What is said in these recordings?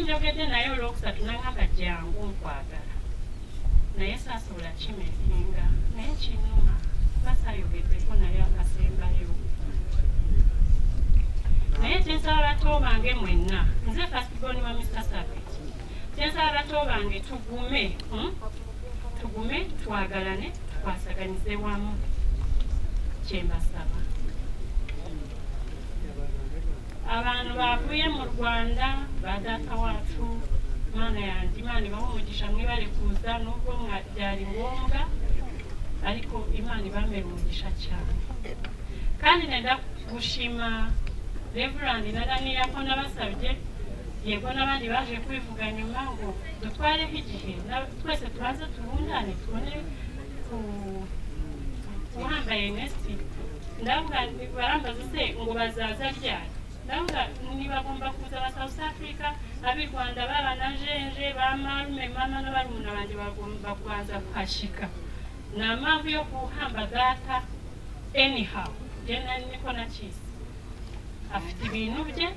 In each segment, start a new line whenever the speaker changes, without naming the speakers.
njogadde naye olwokusatu nagamba jangu nkwagala naye saasula kimesinga naye kinuma basaayogeddeko naye akasembayo naye kyensaba bato bange mwenna nze fasiboni wa mr sabet kyensaba bato bange tugume hmm? tugume twagalane tukwasaganize wamu kyembasaba abantu bavuye mu rwanda badata wacu mana yanjye imana ibaha umugisha mwibarekuza nubwo byari ngombwa ariko imana ibamera umugisha cyane kandi nenda gushima reverandi na daniya ko nabasabye yego n'abandi baje kwivuga nyuma ngo dutwareho igihe na- twese tubanze tubundane tubone ku- uhambaye nesi ndavuga nti barambaza se ngo bazaza ryari ndavuga nibagomba kuza ba south africa ab'i rwanda baba na jenje ba marume mama n'abarumuna banjye bagomba kubanza kuhashika nta mpamvu yo guhamba data anyhow je nari niko nakisi afite ibintu bye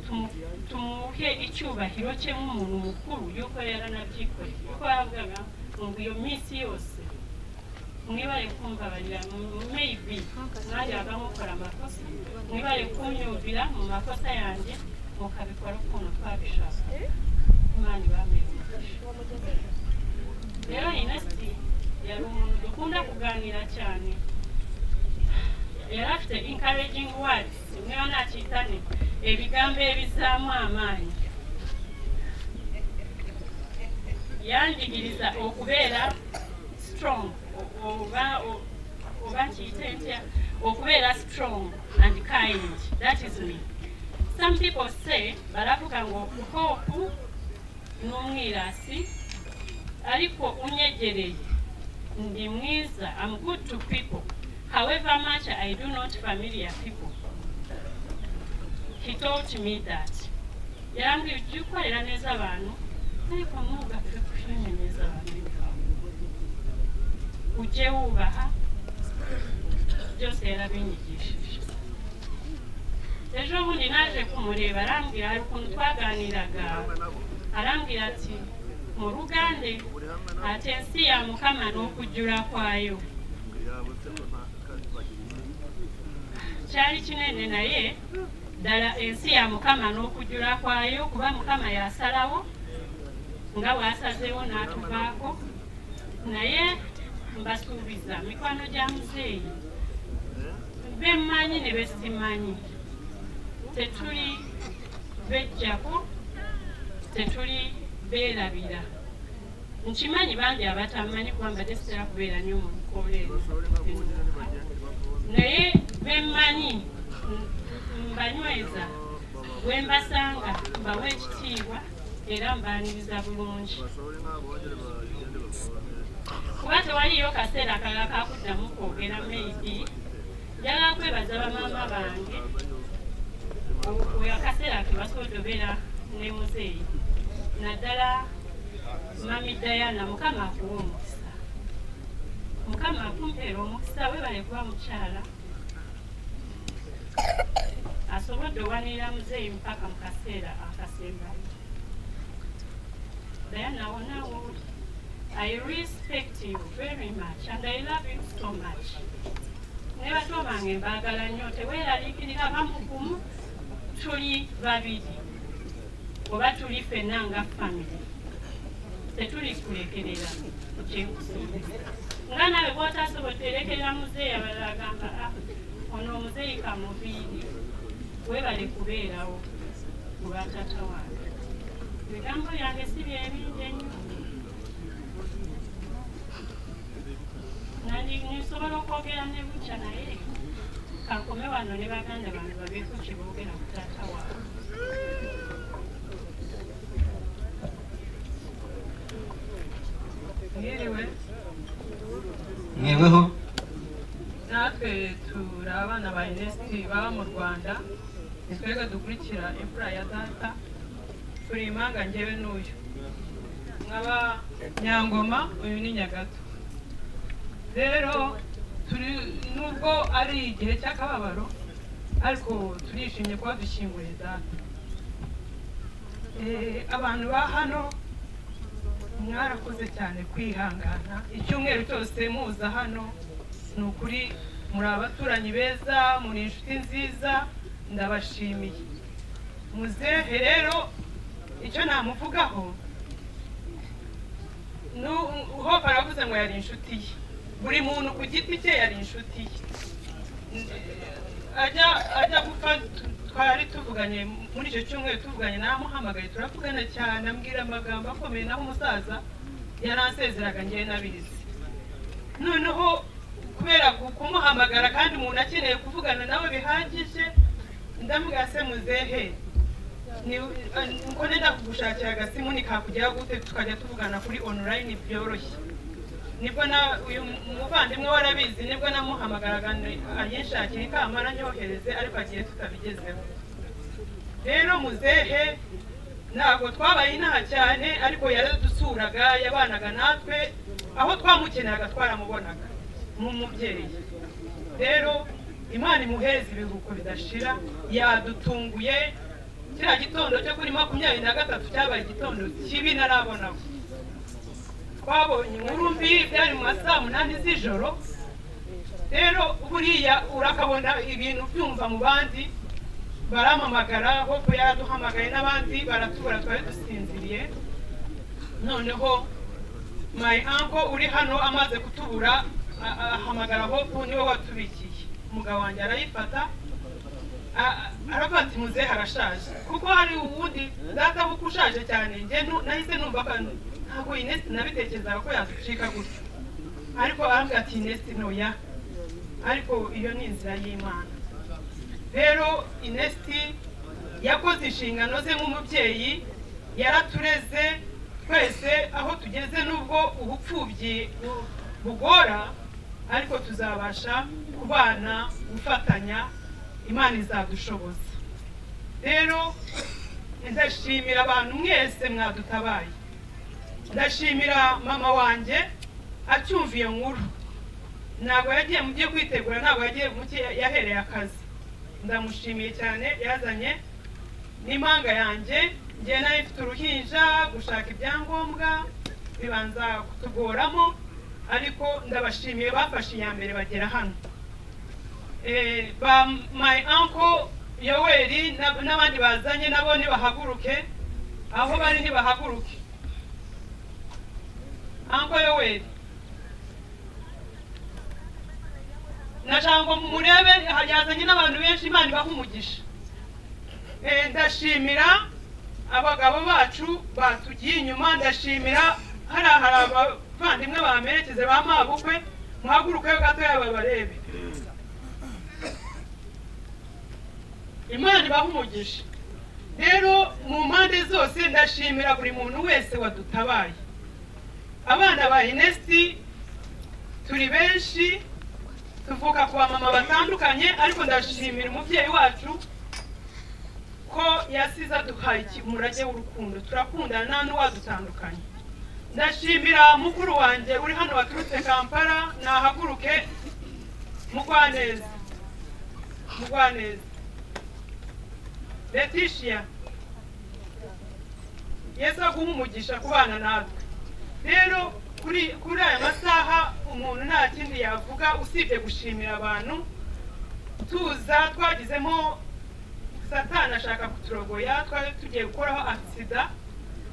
tumu- tumuhe icyubahiro cye nk'umuntu mukuru yuko yaranabyikoreye kuko yavugaga ngo iyo minsi yose mwibare kumbabarira maybe mwajyaga mukora amakosa mwibare kunyumvira mu makosa yanjye mukabikora ukuntu twabishaka imana ibamere umugisha rero inesti yari umuntu dukunda kuganira cyane yari afite encouraging words imwe banakitane ebigambo ebizaamu amaanyi yanjigiriza okubeera strong o- oba o- oba nkiyite ntya okubeera strong and kind that is me some people say baravuga ngu hope n'umwirasi ariko unyegereye ndi mwiza am good to people however much i do not familiar people he told me that yarambwiye ujye ukorera neza abantu ariko ntugapfe kujenyereza abantu ujye wubaha byose yarabinyigishije ejo bundi naje kumureba arambwira hari ukuntu twaganiraga arambwira ati mu rugande atensi ya mukama ni okujjula kwayo kyali kinene naye ddala ensi ya mukama n'okujjula kwayo kuba mukama yasalawo nga bw'asazeewo n'atuvaako naye mbasuubiza mikwano gya muzeeyi bemmanyi ne besimanyi tetuli bejjako tetuli beerabira nkimanyi bangi abatamanyi kuba mbadde sitera kubeera nnyo mu bikola eno naye bemmanyi m- mbanyweza bwe mbasanga mbawa ekitiibwa era mbaniriza bulungi kuba tewaliyo kaseera akalala kakuddamu kwogera maybe njagala kwebaza bamaama bange oyo akaseera kebasobodde obeera ne muzeeyi naddala mami dayana mukama akuwa omukisa mukama akumpeera omukisa webale kuba mukyala asobodde owanirira muzeeyi mpaka mu kaseera akasembayo dayana wonawo i respect you very much and i love you so much ne bato bange mbaagala nnyo teweeraliikirira bamukumu tuli babiri oba tuli ffenna nga famire tetuli kulekerera kyenkusuubiza nga naawe bwotasobodde erekerera muzeeyi abalala agamba "Ah, ono omuzeeyi kamuviiri weebale kubeerawo mu batata wange ebigambo byange si byebingi ennyo Nandi- nsobola okwogera ne bukya naye kankome wano ne baganda bange babeeko kye boogera ku taata waabwe
mwiriwe
mweweho
natwe turi abana ba inesiti baba mu rwanda nitwega dukurikira imfura ya data turi impanga njyewe n'uyu nkaba nyangoma uyu ni nyagato rero turi nubwo ari igihe cy'akababaro ariko turishimye kuba dushyinguye data Eh, abantu ba hano mwarakoze cyane kwihangana icyumweru cyose muza hano ni ukuri muri abaturanyi beza muri inshuti nziza ndabashimiye muzehe rero icyo namuvugaho ho baravuze ngo yari inshuti ye buri muntu ku giti cye yari inshuti ye ajya ajya gupfa twari tuvuganye muri icyo cyumweru tuvuganye namuhamagaye turavugana cyane ambwira amagambo akomeye naho umusaza yaransezeraga ngewe n'abizi noneho kubera kumuhamagara kandi umuntu akeneye kuvugana nawe bihagije ndamubwira se muzehe nkone ndakugushakira agasimu nikakugeraho gute tukajya tuvugana kuri onorayini byoroshye nibwo na uyu muvandimwe warabizi nibwo namuhamagaraga ayishakiye kamara nyohereze ariko agiye tutabigezeho rero muzehe ntabwo twabaye inaha cyane ariko yaradusuraga yabanaga natwe aho twamukeneraga twaramubonaga nk'umubyeyi rero imana imuhereza ibiruhuko bidashira yadutunguye kiriya gitondo cyo kuri makumyabiri na gatatu cyabaye igitondo kibi narabonaho twabonye inkuru mbi byari mu ma saa munani z'ijoro rero buriya urakabona ibintu byumva mu bandi baramamagara hope yaraduhamagaye n'abandi baratubura twari dusinziriye noneho mayi anko uri hano amaze kutubura a- ahamagara hope niwe watubikiye umugabo wanjye arayifata aravuga ati muzehe arashaje kuko hari ubundi databuka ushaje cyane njye nu- nahise numva ko ntabwo inesi nabitekerezaga ko yaducika gutyo ariko aravuga ati inesi ntoya ariko iyo ni inzira y'imana rero inesi yakoze inshingano ze nk'umubyeyi yaratureze twese aho tugeze n'ubwo ubupfubyi bu- bugora ariko tuzabasha kubana gufatanya imana izadushoboza rero ndashimira abantu mwese mwadutabaye ndashimira mama wanjye acyumva iyo nkuru ntabwo yagiye mu byo kwitegura ntabwo yagiye mu cyo yahereye akazi ndamushimiye cyane yazanye n'impanga yanjye ngewe nayo ifite uruhinja gushaka ibyangombwa bibanza kutugoramo ariko ndabashimiye bafashe iya mbere bagera hano Eh, ba my uncle yoweri na- n'abandi bazanye nabo nibahaguruke aho bari ntibahaguruke uncle yoweri na jambo murebe ha- yazanye n'abantu benshi imana ibaha umugisha Eh, ndashimira abagabo bacu batugiye inyuma ndashimira hari hari abavandimwe bamerekeze ba mabukwe muhagurukeho gatoya babarebe imana ibaha umugisha rero mu mpande zose ndashimira buri muntu wese wadutabaye abana ba inesiti turi benshi tuvuka ku bamama batandukanye ariko ndashimira umubyeyi wacu ko yasize aduhaye iki- umurage w'urukundo turakundana nta n'uwadutandukanye ndashimira mukuru wanjye uri hano waturutse kampala nahaguruke mugwaneza mugwaneza Letitia yesu aguha umugisha kubana natwe rero kuri kuri aya masaha umuntu nta kindi yavuga usibye gushimira abantu tuza twagizemo satani ashaka kuturogoya twari tugiye gukoraho agisida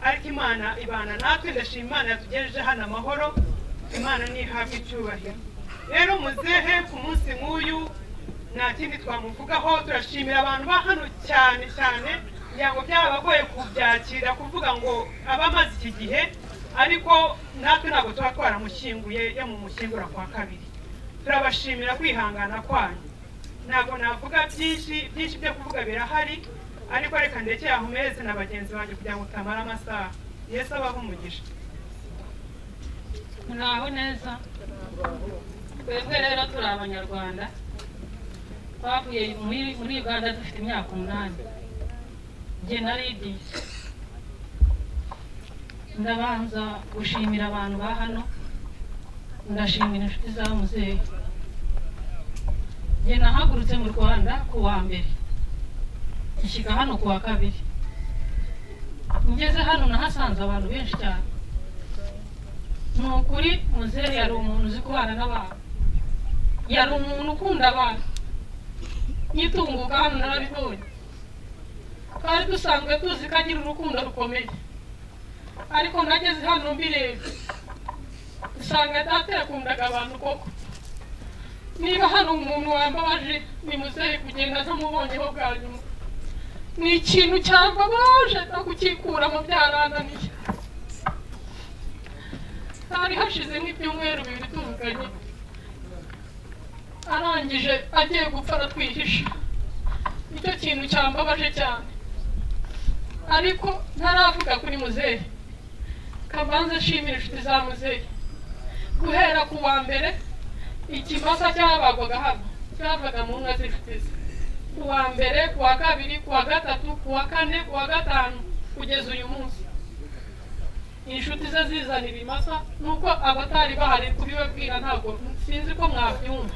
ariko imana ibana natwe ndashima imana yatugejeje hano amahoro imana ntihabwe icyubahiro rero muzehe ku munsi nk'uyu nta kindi twamuvugaho turashimira abantu ba hano cyane cyane kugira ngo byabagoye kubyakira kuvuga ngo aba amaze iki gihe ariko natwe ntabwo tuba twaramushyinguye yamumushyingura kwa kabiri turabashimira kwihangana kwanyu ntabwo navuga byinshi byinshi byo kuvuga birahari ariko reka ndekere aho meze na bagenzi banjye kugira ngo utamara amasaha yesu abaho umugisha
muraho neza twebwe rero turi abanyarwanda twavuye muri muri uganda dufite imyaka umunani njye na lidiya ndabanza gushimira abantu ba hano ndashimira inshuti za muzehe njye nahagurutse mu rwanda ku wa mbere nshyika hano ku wa kabiri
ngeze hano nahasanze abantu benshi cyane ni ukuri muzehe yari umuntu uzi kubana n'abantu yari umuntu ukunda abantu nyitunguka hano narabibonye twari dusanzwe tuzi ko agira urukundo rukomeye ariko nageze hano mbireba usanga data yakundaga abantu koko niba hari umuntu wambabaje ni muzehe kugenda ntamubonyeho bwa nyuma ni ikintu cyambabaje no kukikuramo byarananiye hari hashize nk'ibyumweru bibiri tuvuganye arangije agiye gupfa aratwihisha nicyo kintu cyambabaje cyane ariko ntaravuga kuri muzehe kabanza ashimira inshuti za muzehe guhera ku wa mbere ikimasa cyabagwaga hano cyavaga mu nka z'inshuti ze ku wa mbere ku wa kabiri ku wa gatatu ku wa kane ku wa gatanu kugeza uyu munsi inshuti ze zizanira imasa nuko abatari bahari kubibabwira ntabwo sinzi ko mwabyumva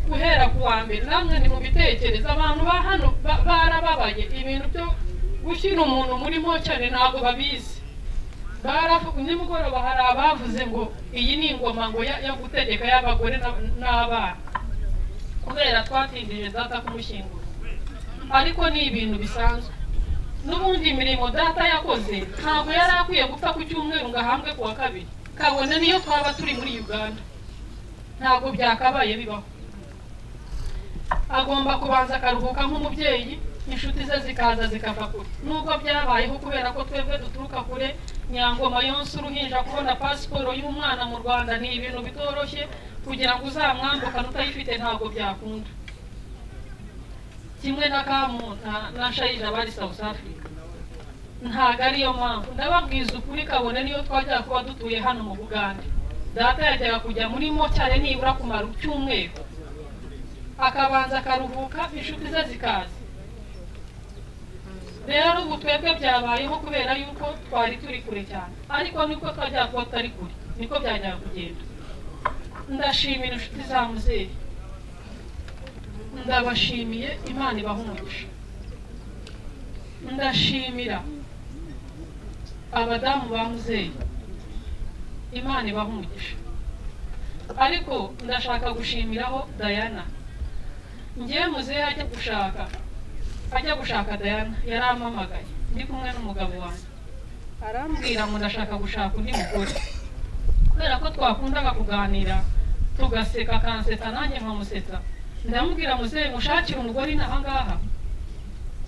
guhera ku wa mbere namwe ni mu bitekerezo abantu ba hano ba- barababaye ibintu byo gushyira umuntu muri mocane ntabwo babizi baravuga nimugoroba hari abavuze ngo iyi ni ingoma ngo ya- yo gutegeka y'abagore na- n'abana kubera twatindije data kumushyingura ariko ni ibintu bisanzwe n'ubundi imirimo data yakoze ntabwo yari akwiye gupfa ku cyumweru ngo ahambwe ku wa kabiri kabone niyo twaba turi muri uganda ntabwo byakabaye bibaho agomba kubanza akaruhuka nk'umubyeyi inshuti ze zikaza zikava kure nubwo byabayeho kubera ko twebwe duturuka kure nyangoma yonsa uruhinja kubona pasiporo y'umwana mu rwanda ni ibintu bitoroshye kugira ngo uzamwambukane utayifite ntabwo byakunda kimwe na kamu na- na shayija bari south africa ntabwo ariyo mpamvu ndababwiza ukuri kabone niyo twajyaga kuba dutuye hano mu bugande data yajyaga kujya muri mocyare nibura kumara icyumweru akabanza akaruhuka inshuti ze zikaza rero ubu twebwe byabayeho kubera yuko twari turi kure cyane ariko niko twajya kuba tutari kure niko byajyaga kugenda ndashimira inshuti za muzehe ndabashimiye imana ibahumurisha ndashimira abadamu ba muzehe imana ibahumurisha ariko ndashaka gushimiraho dayana njyewe muzehe ajya gushaka ajya gushaka dayana yarampamagaye ndi kumwe n'umugabo wanjye arambwira ngo ndashaka gushaka undi mugore kubera ko twakundaga kuganira tugaseka akansetsa nanjye nkamusetsa ndamubwira muzehe mushakire umugore inaha ngaha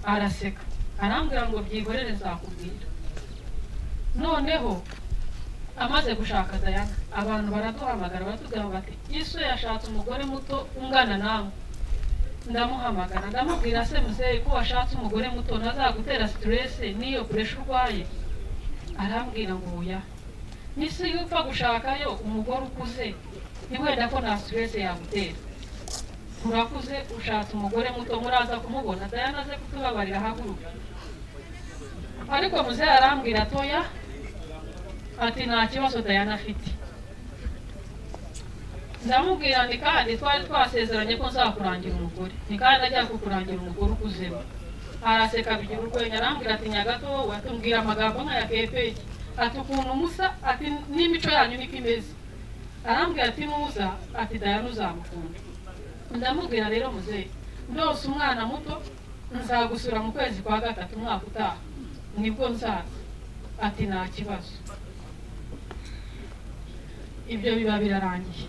araseka arambwira ngo byihorere nzakubwira noneho amaze gushaka dayana abantu baraduhamagara baratubwira bati yesu yashatse umugore muto ungana nawe ndamuhamagara ndamubwira se muzehe ko washatse umugore muto ntazagutera sitiresi n'iyo puresha urwaye arambwira ngo oya n'isi iyo upfa gushakayo umugore ukuze ni wenda ko nta sitiresi yagutera urakuze ushatse umugore muto muraza kumubona dayana aze kutubabarira haguruka ariko muzehe arambwira atoya ati nta kibazo dayana afite ndamubwira ni kandi twari twasezeranye ko nzakurangira umugore ni kandi ajya kukurangira umugore ukuzemo araseka bigira urwenya arambwira ati nyagato wowe atubwira amagambo nk'aya kepeki ati ukuntu musa ati n'imico yanyu niko imeze arambwira ati nuza ati dayana uzamukunda ndamubwira rero muzehe ndose umwana muto nzagusura mu kwezi kwa gatatu umwaka utaha nibwo nzaza ati nta kibazo ibyo biba birarangiye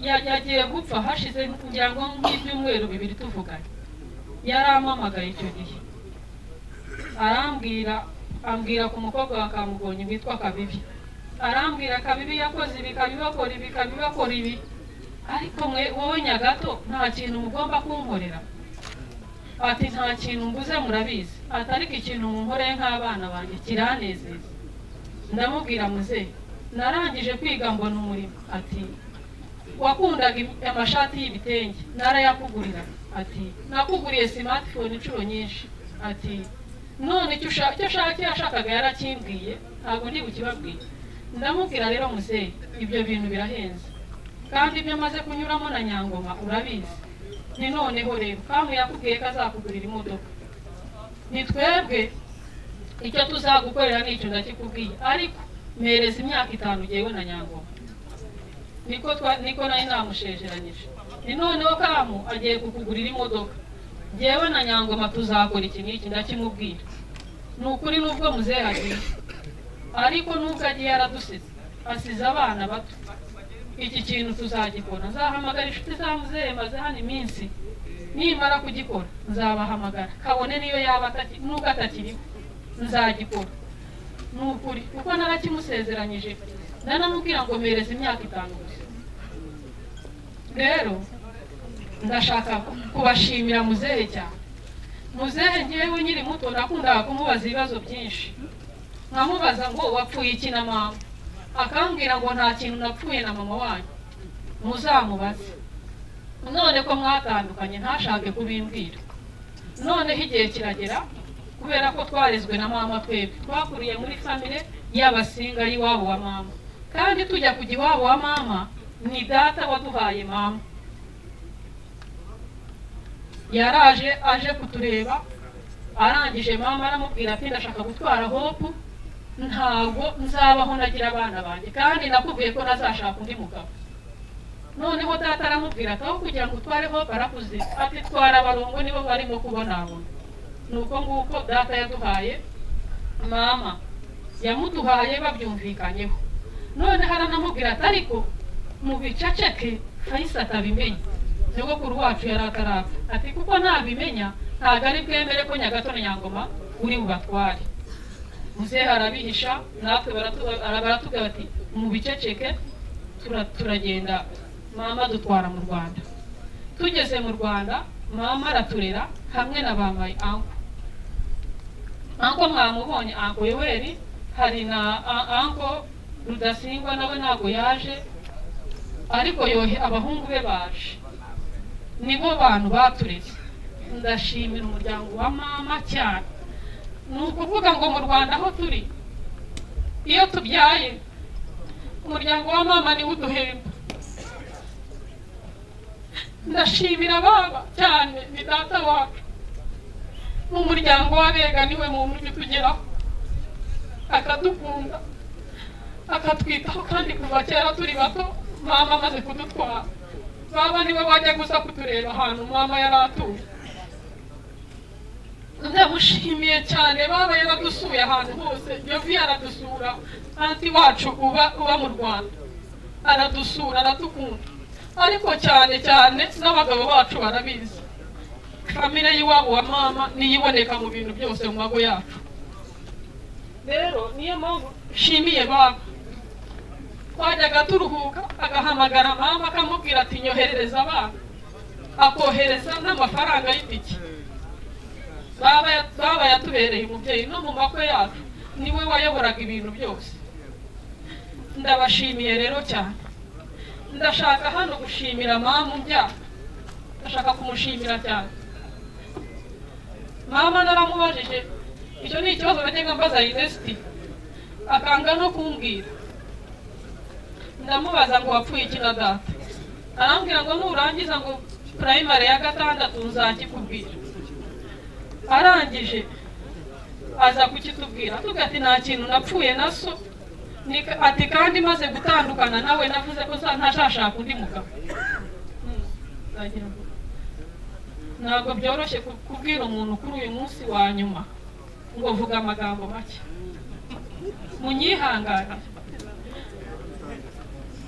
Ya- yagiye gupfa hashize kugira ngo nk'ibyumweru bibiri tuvuganye yarampamagaye icyo gihe arambwira ambwira ku mukobwa wa kamugonyi witwa kabibi arambwira kabibi yakoze ibi kabibakora ibi kabibakora ibi ariko mwe wowe nyagato nta kintu mugomba kunkorera ati nta kintu mbuze murabizi ati ariko ikintu munkoreye nk'abana banjye kiranezeza ndamubwira muzehe narangije kwiga mbona umurimo ati wakundaga im- amashati y'ibitenge narayakugurira ati nakuguriye smartphone inshuro nyinshi ati none icyo usha- icyo ushaka icyo yashakaga yarakimbwiye ntabwo ndi bukibabwire ndamubwira rero muzehe ibyo bintu birahenze kandi ibyo amaze kunyuramo na nyangoma urabizi ni noneho rero kamu yakubwiye ko azakugurira imodoka ni twebwe icyo tuzagukorera ni icyo ndakikubwiye ariko mpereza imyaka itanu ngewe na nyangoma niko twa niko nari namushezeranyije ni noneho kamu agiye kukugurira imodoka ngewe na nyangoma tuzakora iki n'iki ndakimubwira ni ukuri n'ubwo muzehe agiye ariko n'ubwo agiye yaradusize asize abana bato iki kintu tuzagikora nzahamagara inshuti za muzehe maze hano iminsi nimara kugikora nzabahamagara kabone niyo yaba ataki- nubwo atakiriho nzagikora ni ukuri kuko narakimusezeranyije nanamubwira ngo mpereze imyaka itanu gusa rero ndashaka kubashimira muzehe cyane muzehe ngewe nkiri muto nakundaga kumubaza ibibazo byinshi nkamubaza ngo wapfuye iki na mama akambwira ngo nta kintu napfuye na mama wanyu muzamubaze none ko mwatandukanye ntashake kubimbwira noneho igihe kiragera kubera ko twarezwe na mama twebwe twakuriye muri famire y'abasinga y'iwabo wa mama kandi tujya kujya iwabo wa mama ni data waduhaye mama yaraje aje kutureba arangije mama aramubwira ati ndashaka gutwara hopu ntabwo nzabaho nagira abana banjye kandi nakubwiye ko nazashaka undi mugabo noneho data aramubwira ati aho kugira ngo utware hopu arakuze ati twara abarongo nibo barimo kubonabona nuko nguko data yaduhaye mama yamuduhaye babyumvikanyeho noneho aranamubwira ati ariko mu biceceke fayisi atabimenye nyogokuru wacu yari atarapfa ati kuko ntabimenya ntabwo ari bwemere ko nyagato na nyangoma uri bubatware muzehe arabihisha natwe baratu- baratubwira bati mu biceceke tura- turagenda mama dutwara mu rwanda tugeze mu rwanda mama araturera hamwe na ba mayi anko anko mwamubonye anko yoweri hari na a- anko rudasingwa nawe ntabwo yaje ariko yohe abahungu be baje nibo bantu batureze ndashimira umuryango wa mama cyane ni ukuvuga ngo mu rwanda aho turi iyo tubyaye umuryango wa mama niwe uduhemba ndashimira baba cyane ni data wacu mu muryango w'abega niwe muntu ujya utugeraho akadukunda akatwitaho kandi kuva kera turi bato mama amaze kudutwara baba niwe wajya gusa kutureba ahantu mama yari atuye ndamushimiye cyane baba yaradusuye ahantu hose yovi aradusura anti wacu uba uba mu rwanda aradusura aradukunda ariko cyane cyane n'abagabo bacu barabizi kamere y'iwabo wa mama niyo iboneka mu bintu byose mu mago yacu rero niyo mpamvu nshimiye baba twajyaga turuhuka agahamagara mama akamubwira ati nyoherereza abana akohereza n'amafaranga y'itike baba ya- baba yatubereye umubyeyi no mu makwe yacu niwe wayoboraga ibintu byose ndabashimiye rero cyane ndashaka hano gushimira mama umbyara ndashaka kumushimira cyane mama naramubajije icyo ni ikibazo najyaga mbaza inesiti akanga no kumbwira ndamubaza ngo wapfuye iki na data arambwira ngo nurangiza ngo purayimari ya gatandatu nzakikubwira arangije aza kukitubwira tuga ati nta kintu napfuye na so Ni- ati kandi maze gutandukana nawe navuze ko za- ntazashaka undi mugabo Hmm, ndagira ngo- ntabwo byoroshye ku- kubwira umuntu kuri uyu munsi wa nyuma ngo vuga amagambo make munyihanganire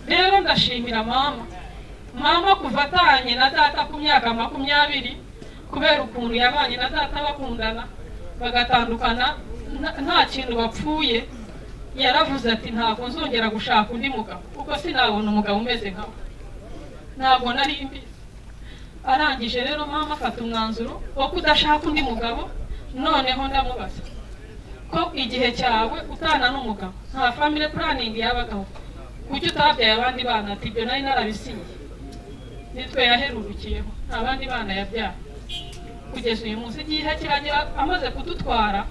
rero ndashimira mama mama kuva atanye na data ku myaka makumyabiri kubera ukuntu yabanye na data bakundana bagatandukana nta- nta kintu bapfuye yaravuze ati ntabwo nzongera gushaka undi mugabo kuko sinabona umugabo umeze nkawe ntabwo nari mbizi arangije rero mama afata umwanzuro wo kudashaka undi mugabo noneho ndamubaza ko igihe cyawe utana n'umugabo nta family planning yabagaho kuki utabyaye abandi bana ati ibyo nari narabisinye nitwe yaherurukiyeho nta bandi bana yabyaye kugeza uyu munsi igihe kiragera amaze kudutwara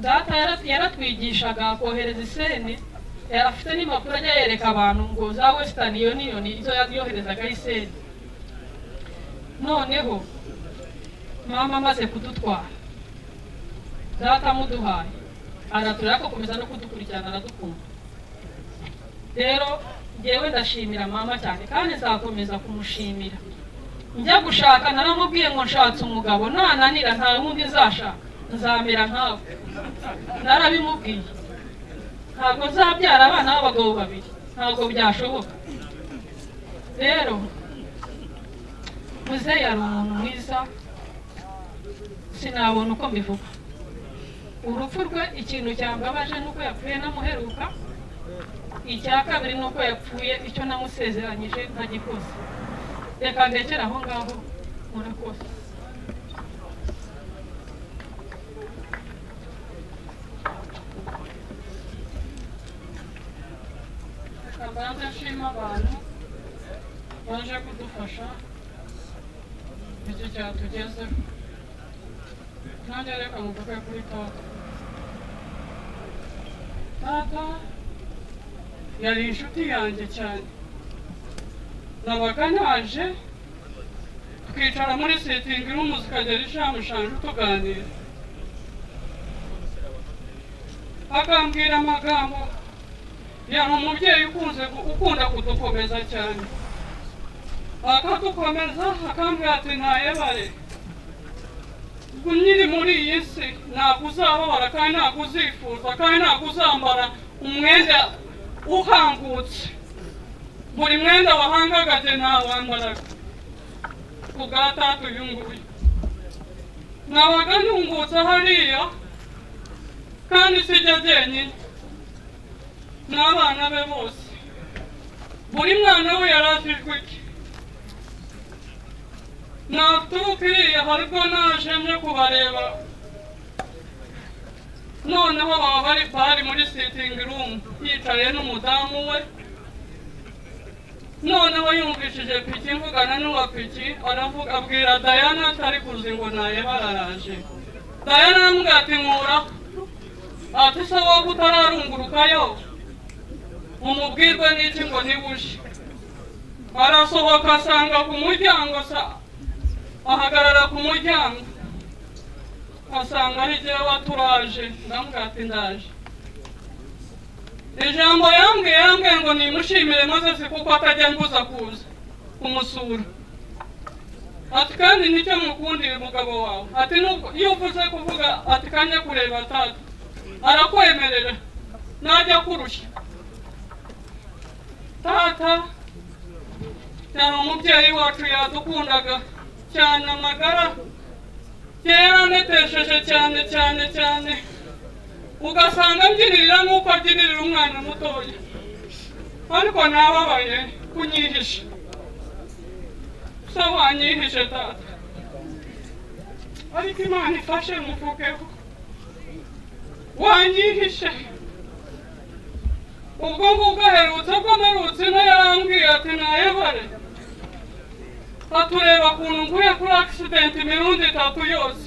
data yara- yaratwigishaga kohereza iseni yari afite n'impapuro ajya yereka abantu ngo za western union izo yoherezaga iseni noneho mama amaze kudutwara data amuduhaye aratureba agakomeza no kudukurikirana aradukunda rero ngewe ndashimira mama cyane kandi nzakomeza kumushimira njya gushaka naramubwiye ngo nshatse umugabo nananira nta wundi nzashaka nzamera nkawe narabimubwiye ntabwo nzabyara abana b'abagabo babiri ntabwo byashoboka rero muzeyi yari umuntu mwiza sinabona uko mbivuga urupfu rwe ikintu cyambabaje ni uko yapfuye namuheruka icya kabiri ni uko yapfuye icyo namusezeranyije ntagikoze reka ndekere aho ngaho murakoze abanza ashima abantu baje kudufasha icyo cyatugezeho nanjye reka muvuge kuri tata tata yari inshuti yanjye cyane nabaga naje twicara muri sitingi irimo ukagera ishamushanje tuganira akambwira amagambo yari umubyeyi ukunze ukunda kudukomeza cyane akatukomeza akambwira ati ntayebare nyiri muri iyi si ntabwo uzababara kandi ntabwo uzifuza kandi ntabwo uzambara umwenda uhangutse buri mwenda wahangagaje ntawambaraga ku bwa tatu uyu nguyu nabaga ntungutse hariya kandi sijya jyenyine n'abana be bose buri mwana we yaratijwe iki natukwiriye haribwo najemye kubareba noneho baba bari bari muri sitingi rumu yicaye n'umudamu we noneho yumvishije piki mvugana n'uwa piki aravuga abwira dayana atari kuzi ngo nayebaraje dayana aramubwira ati nkura ati se wowe utararungurukayo umubwirwe n'iki ngo ntibuje arasohoka asanga ku muryango ahagarara ku muryango asanga hirya waturaje ndamubwira ati ndaje ijambo yambwiye yambwiye ngo nimushimire maze si kuko atajya mbuza kuza kumusura ati kandi nicyo mukundira umugabo wawe ati iyo uvuze kuvuga ati kanya kureba tata arakwemerera najya kurushya tata cyane umubyeyi wacu yadukundaga cyane amagara kera netesheje cyane cyane cyane ugasanga mbyinirira nk'uko abyinirira umwana mutoya ariko nababaye kunyihisha se wanyihishe tata ariko imana ifashe muvugeho wanyihishe ubwo ngubwo aherutse ko mperutse ino yarambwiye ati ntayebare atureba ukuntu nguye kuri akisidenti imirundi itatu yose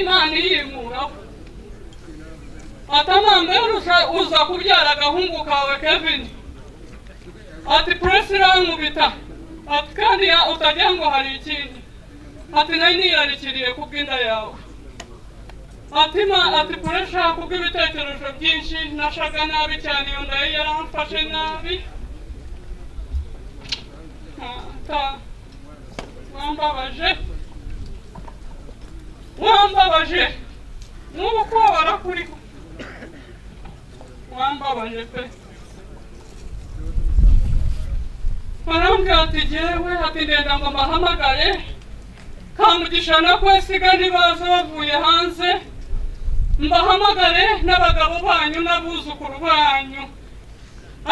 imana iyimuraho atamambe uza kubyara agahungu kawe kevin ati puresi irankubita ati kandi utagira ngo hari ikindi ati nari niyarikiriye kubw'inda yawe ati ma ati puresi kubw'ibitekerezo byinshi nashaga nabi cyane iyo ndayo yaramfashe nabi wambabaje wambabaje n'ubu kubabara kuriho wambabaje pe barambwira ati jyewe ati ndenda ngo mbahamagare kamugisha na kwesiga ntibaza bavuye hanze mbahamagare n'abagabo banyu n'abuzukuru banyu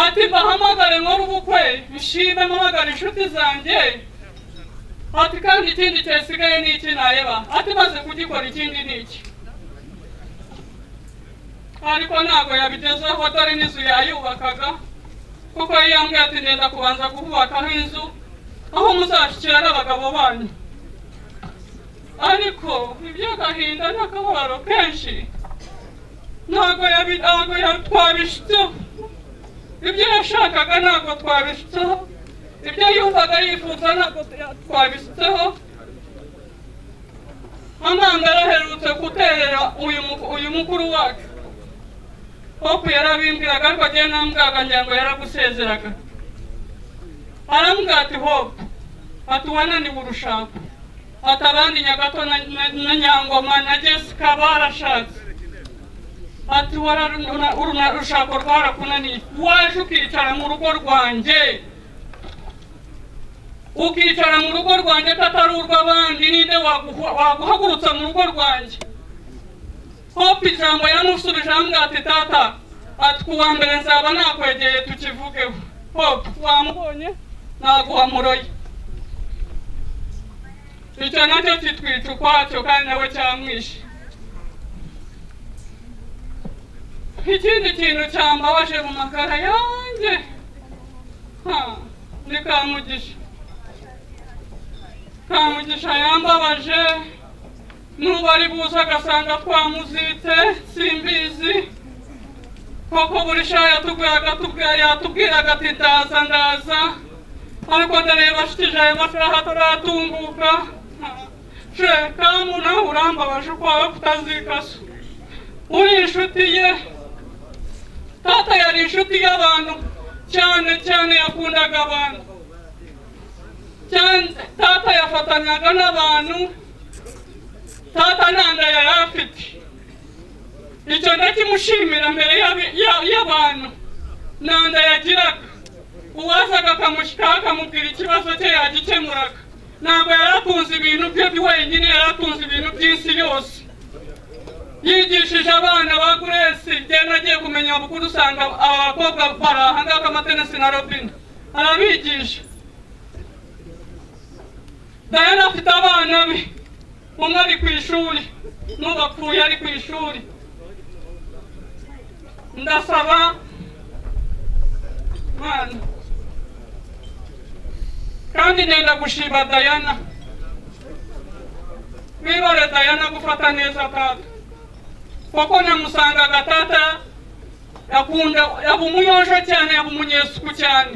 ati mbahamagare nkora ubukwe nshime mpamagare inshuti zanjye ati kandi ikindi cyasigaye ni iki ntareba ati maze kugikora ikindi ni iki ariko ntabwo yabigezeho dore n'inzu yayubakaga kuko yambwiye ati ngenda kubanza kubakaho inzu aho muzashyikira n'abagabo banyu ariko iby'agahinda n'akababaro kenshi ntabwo twabishyizeho ibyo yashakaga ntabwo twabisutseho ibyo yumvaga yifuza ntabwo twabisutseho amandara aherutse guterera uyu muku- uyu mukuru wacu hopu yarabimbwiraga ariko agiye nambwaga ngira ngo yaragusezeraga arambwira ati hopu ati wananiwe urushako ati abandi nyagato na, na, na nyangoma na jessica barashatse ati wara- una- uruna- urushako rwarakunaniye waje ukicara mu rugo rwanjye ukicara mu rugo rwanjye atari urw'abandi ninde waguha- waguhagurutsa mu rugo rwanjye hope ijambo yamusubije ambwira ati tata ati ku wa mbere nzaba nakwegeye tukivugeho hope wamubonye naguhamuroye icyo nacyo kitwica ukwacyo kandi nawe cyamwishe ikindi kintu cyambabaje mu makara yanjye ha ni kamugisha kamugisha yambabaje n'ubu ari buze agasanga twamuzitse simbizi koko buri sha yatubwiraga tubwira- yatubwiraga ati ndaza ndaza ariko ndareba shitije ayo masaha ataratunguka she kamu nawe urambabaje ukwawe kutazikasa uri inshuti ye tata yari inshuti y'abantu cyane cyane yakundaga abantu cyane tata yafatanyaga n'abantu tata nta nda yari afite icyo ndakimushimira mbere y'abi- ya- y'abantu nta nda yagiraga uwazaga akamushyikaho akamubwira ikibazo cye yagikemuraga ntabwo yari atunze ibintu bye wenyine yari atunze ibintu by'isi yose yigishije abana ba guresi ngenda agiye kumenya bukuru usanga abakobwa bari ahangaha amatenesi na robine arabigisha dayana afite abana be umwe ari ku ishuri n'ubapfuye ari ku ishuri ndasaba mwana kandi nenda gushima dayana wibare dayana gufata neza tata kuko namusangaga tata akunda yaba umuyonjo cyane yaba umunyesuku cyane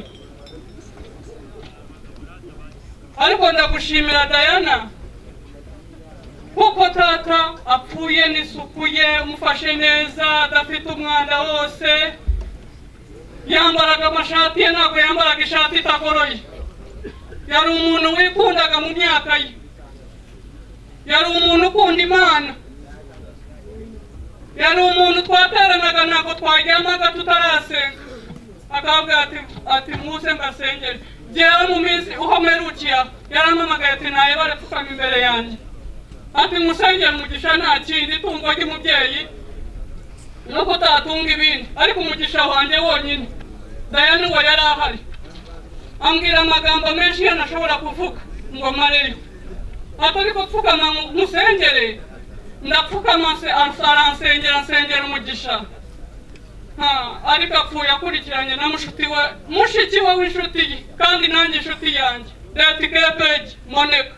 ariko ndagushimira dayana kuko tata apfuye n'isuku ye umufashe neza adafite umwanda wose yambaraga amashati ye ntabwo yambaraga ishati itagoroye yari umuntu wikundaga mu myaka ye yari umuntu ukunda imana yari umuntu twateranaga ntabwo twaryamaga tutarasenga akavuga ati ati muze mbasengere njyewe mu minsi uho mperukiya yarampamagaye ati nawe barapfukama imbere yanjye ati musengere umugisha nta kindi itungo ry'umubyeyi no kutatunga ibindi ariko umugisha wanjye wonyine dayani we yari ahari ambwira amagambo menshi ye ntashobora kuvuga ngo mareyo ati ariko pfukama musengere ndapfukama se- aransengera nsengera umugisha Ha, ariko apfuye akurikiranye na mushuti we mushiki we w'inshuti ye kandi nanjye inshuti yanjye retikepeji moneka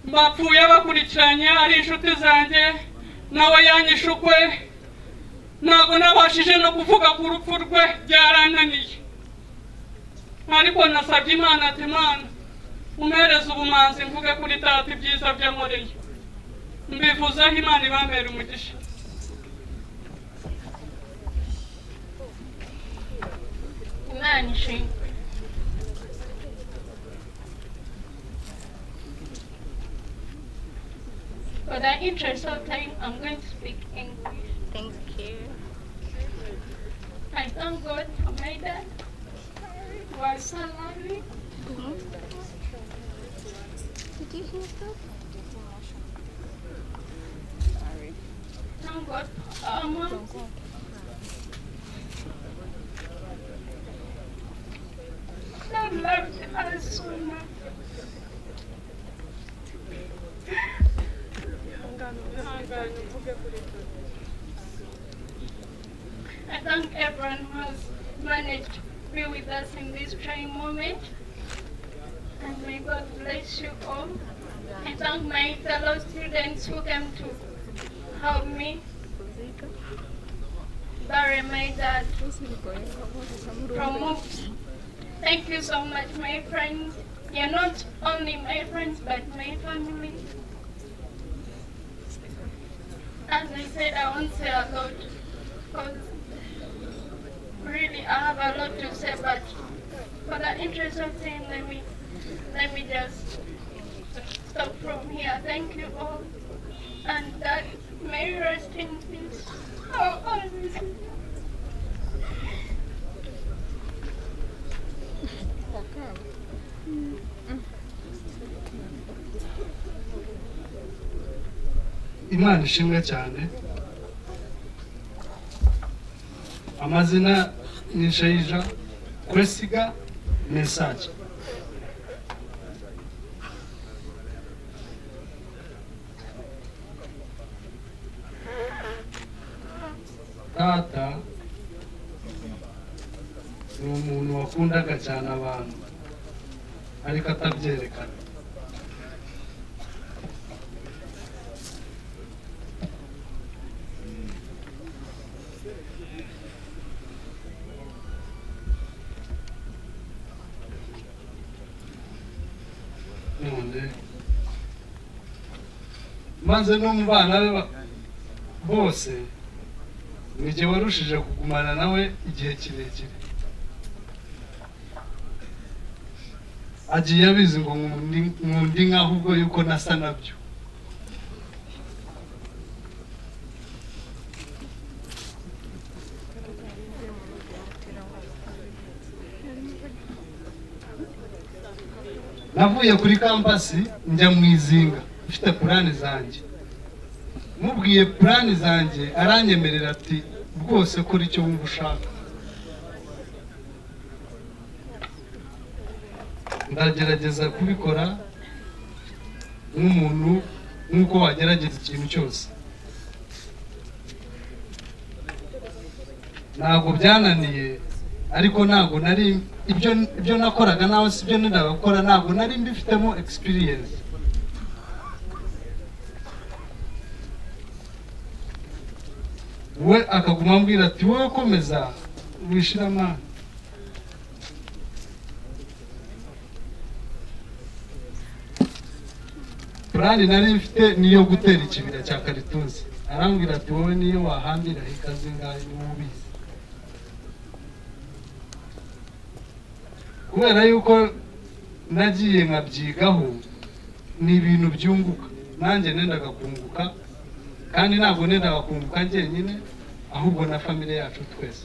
bapfuye bakurikiranye ari inshuti zanjye nawe yanyishe ukwe ntabwo nabashije no kuvuga ku rupfu rwe byarananiye ariko nasabye imana ati imana umpereze ubumanzi mvuge kuri tata ibyiza byamureye mbivuzeho imana ibambera umugisha
Imana ishimwe For the interest of time, I'm going to speak English.
Thank you.
I thank God for my dad, who was so loving.
Did you hear that?
Thank God for our mom. She loved us so much. I thank everyone who has managed to be with us in this trying moment. And may God bless you all. I thank my fellow students who came to help me bury my dad from moves. Thank you so much, my friends. You're not only my friends, but my family. As I said, I won't say a lot because really I have a lot to say, but for the interest of time, let me let me just stop from here. Thank you all, and that may you rest in peace. Oh, honestly.
imana ishimwe cyane amazina ni sheija kwesiga mesaje tata ni umuntu wakundaga cyane abantu ariko atabyerekana none maze no mu bana be ba- bose ni jye warushije kugumana nawe igihe kirekire agiye abizi ngo nkundi- nkundi nkaho ubwo yuko nasa nabyo navuye kuri kampasi njya mu izinga mfite purani zanjye mubwiye purani zanjye aranyemerera ati rwose kora icyo wumva ushaka ndagerageza kubikora nk'umuntu nk'uko wagerageza ikintu cyose ntabwo byananiye ariko ntabwo nari ibyo ibyo nakoraga nawe si byo gukora ntabwo nari mbifitemo experience we akaguma ambwira ati wowe komeza wishiramana purani nari mfite niyo gutera ikibira cya karitusi arambwira ati wowe niyo wahambira ikaze ngayo niwe ubizi kubera yuko nagiye nkabyigaho ni ibintu byunguka nanjye nendaga kunguka kandi ntabwo nendaga kunguka njyenyine ahubwo na famille yacu twese